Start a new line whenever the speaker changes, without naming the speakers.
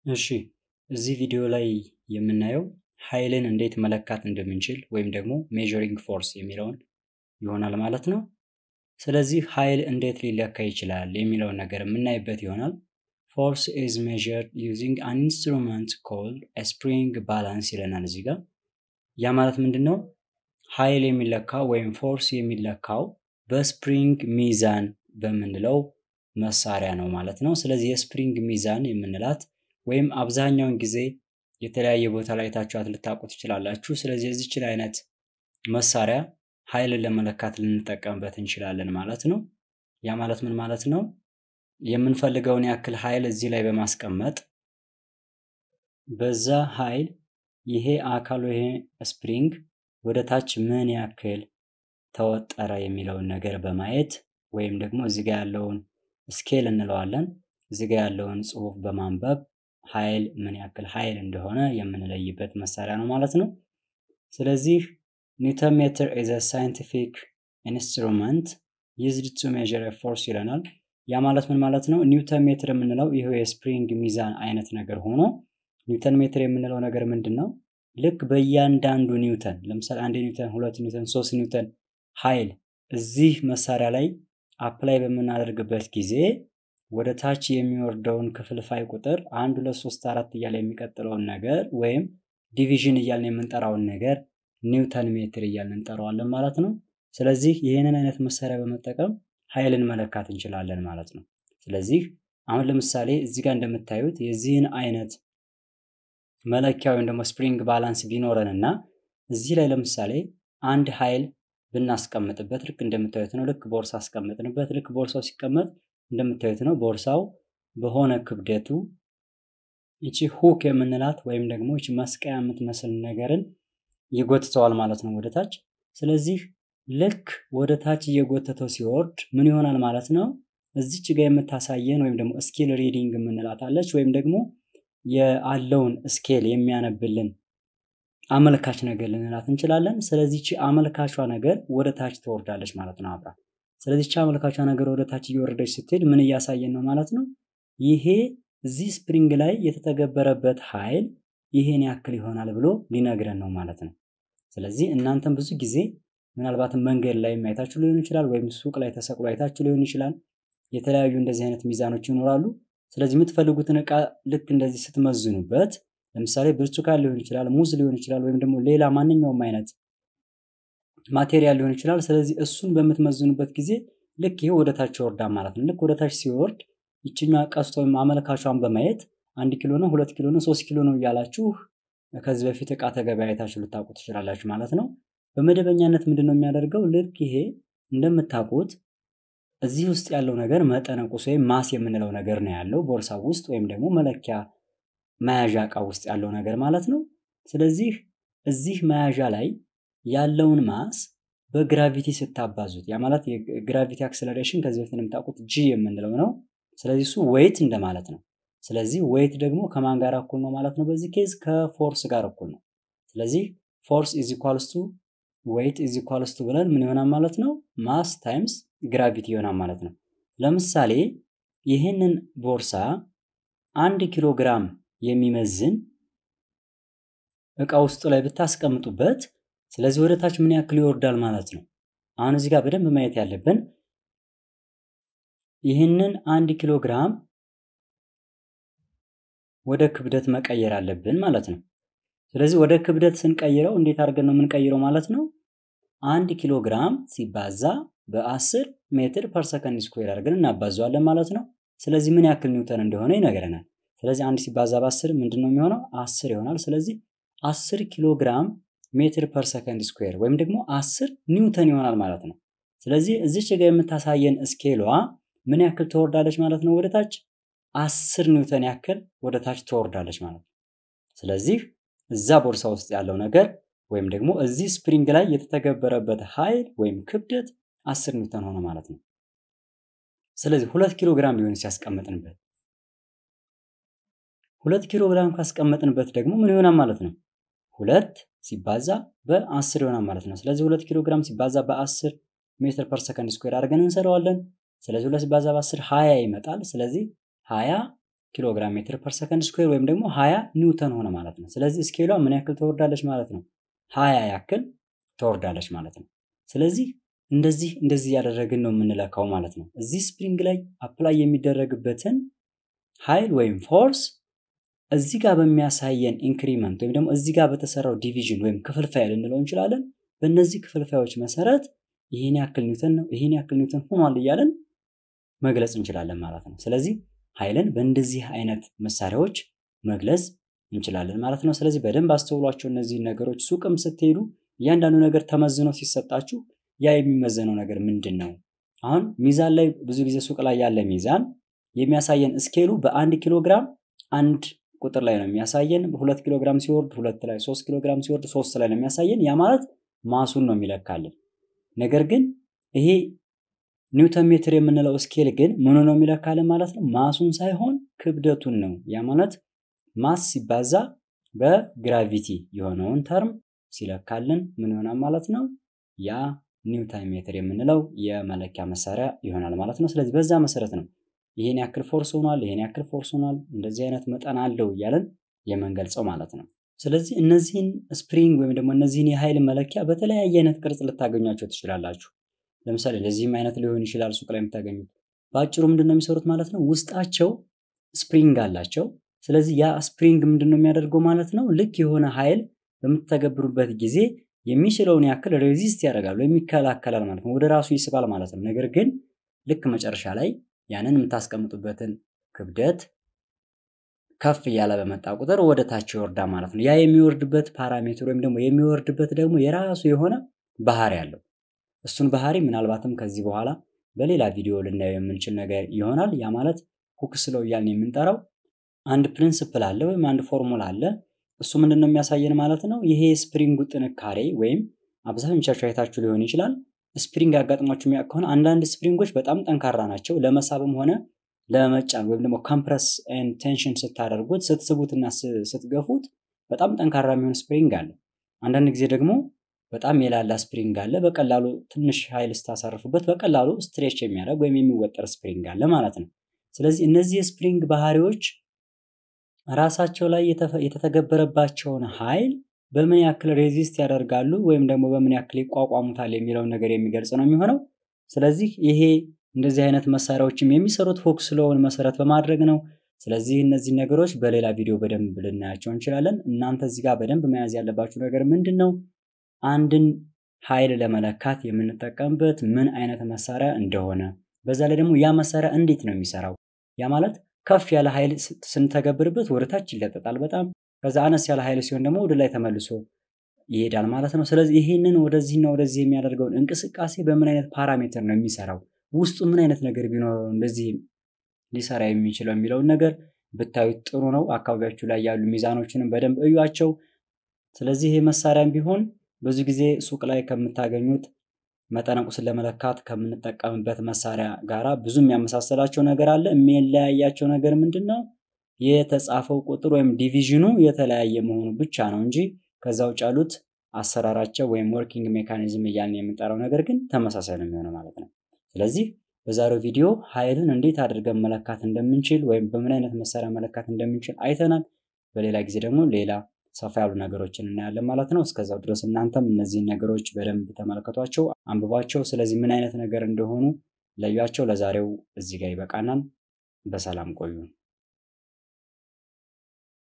እሺ እዚህ ቪዲዮ ላይ የምናየው ኃይልን እንዴት መለካት እንደምንችል ወይም ደግሞ ሜዠሪንግ ፎርስ የሚለውን ይሆናል ማለት ነው። ስለዚህ ኃይል እንዴት ሊለካ ይችላል የሚለውን ነገር የምናይበት ይሆናል። ፎርስ ኢዝ ሜዠርድ ዩዚንግ አን ኢንስትሩመንት ኮልድ ስፕሪንግ ባላንስ ይለናል እዚህ ጋር። ያ ማለት ምንድን ነው? ኃይል የሚለካው ወይም ፎርስ የሚለካው በስፕሪንግ ሚዛን በምንለው መሳሪያ ነው ማለት ነው። ስለዚህ የስፕሪንግ ሚዛን የምንላት ወይም አብዛኛውን ጊዜ የተለያየ ቦታ ላይ ታችኋት ልታውቁ ትችላላችሁ። ስለዚህ የዚችን አይነት መሳሪያ ኃይልን ለመለካት ልንጠቀምበት እንችላለን ማለት ነው። ያ ማለት ምን ማለት ነው? የምንፈልገውን ያክል ኃይል እዚህ ላይ በማስቀመጥ በዛ ኃይል ይሄ አካሉ ይሄ ስፕሪንግ ወደ ታች ምን ያክል ተወጠረ የሚለውን ነገር በማየት ወይም ደግሞ እዚህ ጋር ያለውን ስኬል እንለዋለን እዚህ ጋር ያለውን ጽሑፍ በማንበብ ኃይል ምን ያክል ኃይል እንደሆነ የምንለይበት መሳሪያ ነው ማለት ነው። ስለዚህ ኒውተን ሜትር ኢዝ አ ሳይንቲፊክ ኢንስትሩመንት ዩዝድ ቱ ሜዠር ፎርስ ይለናል። ያ ማለት ምን ማለት ነው? ኒውተን ሜትር የምንለው ይሄው የስፕሪንግ ሚዛን አይነት ነገር ሆኖ ኒውተን ሜትር የምንለው ነገር ምንድን ነው? ልክ በእያንዳንዱ ኒውተን ለምሳሌ አንድ ኒውተን፣ ሁለት ኒውተን፣ ሶስት ኒውተን ኃይል እዚህ መሳሪያ ላይ አፕላይ በምናደርግበት ጊዜ ወደ ታች የሚወርደውን ክፍልፋይ ቁጥር አንድ ሁለት ሶስት አራት እያለ የሚቀጥለውን ነገር ወይም ዲቪዥን እያልን የምንጠራውን ነገር ኒውተን ሜትር እያልን እንጠራዋለን ማለት ነው። ስለዚህ ይህንን አይነት መሳሪያ በመጠቀም ኃይልን መለካት እንችላለን ማለት ነው። ስለዚህ አሁን ለምሳሌ እዚህ ጋር እንደምታዩት የዚህን አይነት መለኪያ ወይም ደግሞ ስፕሪንግ ባላንስ ቢኖረን እና እዚህ ላይ ለምሳሌ አንድ ኃይል ብናስቀምጥበት ልክ እንደምታዩት ነው። ልክ ቦርሳ አስቀምጥንበት። ልክ ቦርሳው ሲቀመጥ እንደምታዩት ነው። ቦርሳው በሆነ ክብደቱ ይቺ ሁክ የምንላት ወይም ደግሞ ይቺ መስቀያ የምትመስል ነገርን ይጎትተዋል ማለት ነው ወደ ታች። ስለዚህ ልክ ወደ ታች እየጎተተው ሲወርድ ምን ይሆናል ማለት ነው? እዚች ጋር የምታሳየን ወይም ደግሞ ስኬል ሪዲንግ የምንላት አለች ወይም ደግሞ ያለውን ስኬል የሚያነብልን አመልካች ነገር ልንላት እንችላለን። ስለዚህ ቺ አመልካቿ ነገር ወደ ታች ትወርዳለች ማለት ነው አብራ። ስለዚህ ቺ አመልካቿ ነገር ወደ ታች እየወረደች ስትሄድ ምን እያሳየን ነው ማለት ነው? ይሄ እዚህ ስፕሪንግ ላይ የተተገበረበት ኃይል ይሄን ያክል ይሆናል ብሎ ሊነግረን ነው ማለት ነው። ስለዚህ እናንተም ብዙ ጊዜ ምናልባትም መንገድ ላይ አይታችሁ ሊሆን ይችላል፣ ወይም ሱቅ ላይ ተሰቅሎ አይታችሁ ሊሆን ይችላል። የተለያዩ እንደዚህ አይነት ሚዛኖች ይኖራሉ። ስለዚህ የምትፈልጉትን እቃ ልክ እንደዚህ ስትመዝኑበት ለምሳሌ ብርቱካን ሊሆን ይችላል፣ ሙዝ ሊሆን ይችላል፣ ወይም ደግሞ ሌላ ማንኛውም አይነት ማቴሪያል ሊሆን ይችላል። ስለዚህ እሱን በምትመዝኑበት ጊዜ ልክ ይሄ ወደ ታች ይወርዳል ማለት ነው። ልክ ወደ ታች ሲወርድ ይችኛ ቀስት ወይም አመልካቿን በማየት አንድ ኪሎ ነው፣ ሁለት ኪሎ ነው፣ ሶስት ኪሎ ነው እያላችሁ ከዚህ በፊት እቃ ተገበያይታችሁ ልታውቁ ትችላላችሁ ማለት ነው። በመደበኛነት ምንድን ነው የሚያደርገው? ልክ ይሄ እንደምታውቁት እዚህ ውስጥ ያለው ነገር መጠነ ቁስ ወይም ማስ የምንለው ነገር ነው ያለው ቦርሳ ውስጥ ወይም ደግሞ መለኪያ መያዣ እቃ ውስጥ ያለው ነገር ማለት ነው። ስለዚህ እዚህ መያዣ ላይ ያለውን ማስ በግራቪቲ ስታባዙት ያ ማለት የግራቪቲ አክሰለሬሽን ከዚህ በፊት እንደምታውቁት ጂ የምንለው ነው። ስለዚህ እሱ ዌይት እንደማለት ነው። ስለዚህ ዌይት ደግሞ ከማን ጋር እኩል ነው ማለት ነው? በዚህ ኬዝ ከፎርስ ጋር እኩል ነው። ስለዚህ ፎርስ ኢዝ ኢኳልስ ቱ ዌይት ኢዝ ኢኳልስ ቱ ብለን ምን ይሆናል ማለት ነው? ማስ ታይምስ ግራቪቲ ይሆናል ማለት ነው። ለምሳሌ ይህንን ቦርሳ አንድ ኪሎ ግራም የሚመዝን እቃ ውስጡ ላይ ብታስቀምጡበት ስለዚህ ወደ ታች ምን ያክል ይወርዳል ማለት ነው። አሁን እዚህ ጋር በደንብ ማየት ያለብን ይህንን አንድ ኪሎ ግራም ወደ ክብደት መቀየር አለብን ማለት ነው። ስለዚህ ወደ ክብደት ስንቀይረው እንዴት አድርገን ነው የምንቀይረው ማለት ነው? አንድ ኪሎ ግራም ሲባዛ በአስር ሜትር ፐር ሰከንድ ስኩዌር አድርገን እናባዘዋለን ማለት ነው። ስለዚህ ምን ያክል ኒውተን እንደሆነ ይነግረናል። ስለዚህ አንድ ሲባዛ በአስር ምንድን ነው የሚሆነው? አስር ይሆናል። ስለዚህ አስር ኪሎ ግራም ሜትር ፐር ሰከንድ ስኩዌር ወይም ደግሞ አስር ኒውተን ይሆናል ማለት ነው። ስለዚህ እዚች ጋር የምታሳየን ስኬሏ ምን ያክል ትወርዳለች ማለት ነው? ወደ ታች አስር ኒውተን ያክል ወደ ታች ትወርዳለች ማለት ነው። ስለዚህ እዛ ቦርሳ ውስጥ ያለው ነገር ወይም ደግሞ እዚህ ስፕሪንግ ላይ የተተገበረበት ኃይል ወይም ክብደት አስር ኒውተን ሆነ ማለት ነው። ስለዚህ ሁለት ኪሎ ግራም ቢሆን ሲያስቀምጥንበት ሁለት ኪሎ ግራም ካስቀመጥንበት ደግሞ ምን ይሆናል ማለት ነው? ሁለት ሲባዛ በአስር ይሆናል ማለት ነው። ስለዚህ ሁለት ኪሎ ግራም ሲባዛ በአስር ሜትር ፐር ሰከንድ ስኩዌር አድርገን እንሰራዋለን። ስለዚህ ሁለት ሲባዛ በአስር ሀያ ይመጣል። ስለዚህ ሀያ ኪሎግራም ሜትር ፐር ሰከንድ ስኩዌር ወይም ደግሞ ሀያ ኒውተን ሆነ ማለት ነው። ስለዚህ ስኬሏ ምን ያክል ትወርዳለች ማለት ነው? ሀያ ያክል ትወርዳለች ማለት ነው። ስለዚህ እንደዚህ እንደዚህ እያደረግን ነው የምንለካው ማለት ነው። እዚህ ስፕሪንግ ላይ አፕላይ የሚደረግበትን ኃይል ወይም ፎርስ እዚህ ጋር በሚያሳየን ኢንክሪመንት ወይም ደግሞ እዚህ ጋር በተሰራው ዲቪዥን ወይም ክፍልፋይ ልንለው እንችላለን። በእነዚህ ክፍልፋዮች መሰረት ይህን ያክል ኒውተን ነው ይህን ያክል ኒውተን ሆኗል እያለን መግለጽ እንችላለን ማለት ነው። ስለዚህ ኃይልን በእንደዚህ አይነት መሳሪያዎች መግለጽ እንችላለን ማለት ነው። ስለዚህ በደንብ አስተውሏቸው እነዚህ ነገሮች። ሱቅም ስትሄዱ እያንዳንዱ ነገር ተመዝኖ ሲሰጣችሁ ያ የሚመዘነው ነገር ምንድን ነው? አሁን ሚዛን ላይ ብዙ ጊዜ ሱቅ ላይ ያለ ሚዛን የሚያሳየን ስኬሉ በአንድ ኪሎ ግራም አንድ ቁጥር ላይ ነው የሚያሳየን። ሁለት ኪሎ ግራም ሲወርድ ሁለት ላይ፣ ሶስት ኪሎ ግራም ሲወርድ ሶስት ላይ ነው የሚያሳየን። ያ ማለት ማሱን ነው የሚለካልን። ነገር ግን ይሄ ኒውተን ሜትር የምንለው ስኬል ግን ምኑ ነው የሚለካልን ማለት ነው? ማሱን ሳይሆን ክብደቱን ነው። ያ ማለት ማስ ሲባዛ በግራቪቲ የሆነውን ተርም ሲለካልን ምን ይሆናል ማለት ነው? ያ ኒውተን ሜትር የምንለው የመለኪያ መሳሪያ ይሆናል ማለት ነው። ስለዚህ በዛ መሰረት ነው ይሄን ያክል ፎርስ ሆኗል፣ ይሄን ያክል ፎርስ ሆኗል፣ እንደዚህ አይነት መጠን አለው እያለን የምንገልጸው ማለት ነው። ስለዚህ እነዚህን ስፕሪንግ ወይም ደግሞ እነዚህን የኃይል መለኪያ በተለያየ አይነት ቅርጽ ልታገኟቸው ትችላላችሁ። ለምሳሌ ለዚህም አይነት ሊሆን ይችላል ሱቅ ላይ የምታገኙት። በአጭሩ ምንድን ነው የሚሰሩት ማለት ነው? ውስጣቸው ስፕሪንግ አላቸው። ስለዚህ ያ ስፕሪንግ ምንድን ነው የሚያደርገው ማለት ነው? ልክ የሆነ ኃይል በምትተገብሩበት ጊዜ የሚችለውን ያክል ሬዚስት ያደርጋል ወይም ይከላከላል ማለት ነው። ወደ ራሱ ይስባል ማለት ነው። ነገር ግን ልክ መጨረሻ ላይ ያንን የምታስቀምጡበትን ክብደት ከፍ እያለ በመጣ ቁጥር ወደ ታች ይወርዳ ማለት ነው። ያ የሚወርድበት ፓራሜትር ወይም ደግሞ የሚወርድበት ደግሞ የራሱ የሆነ ባህሪ አለው። እሱን ባህሪ ምናልባትም ከዚህ በኋላ በሌላ ቪዲዮ ልናየው የምንችል ነገር ይሆናል። ያ ማለት ሁክስ ሎው እያልን የምንጠራው አንድ ፕሪንስፕል አለ ወይም አንድ ፎርሙላ አለ። እሱ ምንድን ነው የሚያሳየን ማለት ነው? ይሄ ስፕሪንጉ ጥንካሬ ወይም አብዛኞቻችሁ አይታችሁ ሊሆን ይችላል። ስፕሪንግ አጋጥሟችሁ የሚያውቅ ከሆነ አንዳንድ ስፕሪንጎች በጣም ጠንካራ ናቸው። ለመሳብም ሆነ ለመጫን ወይም ደግሞ ኮምፕረስ ኤንድ ቴንሽን ስታደርጉት ስትስቡትና ስትገፉት በጣም ጠንካራ የሚሆን ስፕሪንግ አለ። አንዳንድ ጊዜ ደግሞ በጣም የላላ ስፕሪንግ አለ። በቀላሉ ትንሽ ኃይል ስታሳርፉበት በቀላሉ ስትሬች የሚያደርግ ወይም የሚወጠር ስፕሪንግ አለ ማለት ነው። ስለዚህ እነዚህ የስፕሪንግ ባህሪዎች ራሳቸው ላይ የተተገበረባቸውን ኃይል በምን ያክል ሬዚስት ያደርጋሉ ወይም ደግሞ በምን ያክል ይቋቋሙታል የሚለውን ነገር የሚገልጽ ነው የሚሆነው። ስለዚህ ይሄ እንደዚህ አይነት መሳሪያዎችም የሚሰሩት ፎክስ ሎውን መሰረት በማድረግ ነው። ስለዚህ እነዚህ ነገሮች በሌላ ቪዲዮ በደንብ ልናያቸው እንችላለን። እናንተ እዚህ ጋር በደንብ መያዝ ያለባችሁ ነገር ምንድን ነው? አንድን ኃይል ለመለካት የምንጠቀምበት ምን አይነት መሳሪያ እንደሆነ፣ በዛ ላይ ደግሞ ያ መሳሪያ እንዴት ነው የሚሰራው። ያ ማለት ከፍ ያለ ኃይል ስንተገብርበት ወደ ታች ይለጠጣል በጣም ከዛ አነስ ያለ ኃይል ሲሆን ደግሞ ወደ ላይ ተመልሶ ይሄዳል ማለት ነው። ስለዚህ ይህንን ወደዚህና ወደዚህ የሚያደርገውን እንቅስቃሴ በምን አይነት ፓራሜትር ነው የሚሰራው፣ ውስጡ ምን አይነት ነገር ቢኖረው እንደዚህ ሊሰራ የሚችለው የሚለውን ነገር ብታዩት ጥሩ ነው። አካባቢያችሁ ላይ ያሉ ሚዛኖችንም በደንብ እዩዋቸው። ስለዚህ ይህ መሳሪያም ቢሆን ብዙ ጊዜ ሱቅ ላይ ከምታገኙት መጠነ ቁስን ለመለካት ከምንጠቀምበት መሳሪያ ጋራ ብዙ የሚያመሳሰላቸው ነገር አለ። የሚለያያቸው ነገር ምንድን ነው? የተጻፈው ቁጥር ወይም ዲቪዥኑ የተለያየ መሆኑ ብቻ ነው እንጂ ከዛ ውጭ ያሉት አሰራራቸው ወይም ወርኪንግ ሜካኒዝም እያልን የምንጠራው ነገር ግን ተመሳሳይ ነው የሚሆነው ማለት ነው። ስለዚህ በዛሬው ቪዲዮ ኃይልን እንዴት አድርገን መለካት እንደምንችል ወይም በምን አይነት መሳሪያ መለካት እንደምንችል አይተናል። በሌላ ጊዜ ደግሞ ሌላ ሰፋ ያሉ ነገሮችን እናያለን ማለት ነው። እስከዛው ድረስ እናንተም እነዚህን ነገሮች በደንብ ተመልከቷቸው፣ አንብቧቸው። ስለዚህ ምን አይነት ነገር እንደሆኑ ለዩቸው። ለዛሬው እዚህ ጋር ይበቃናል። በሰላም ቆዩ።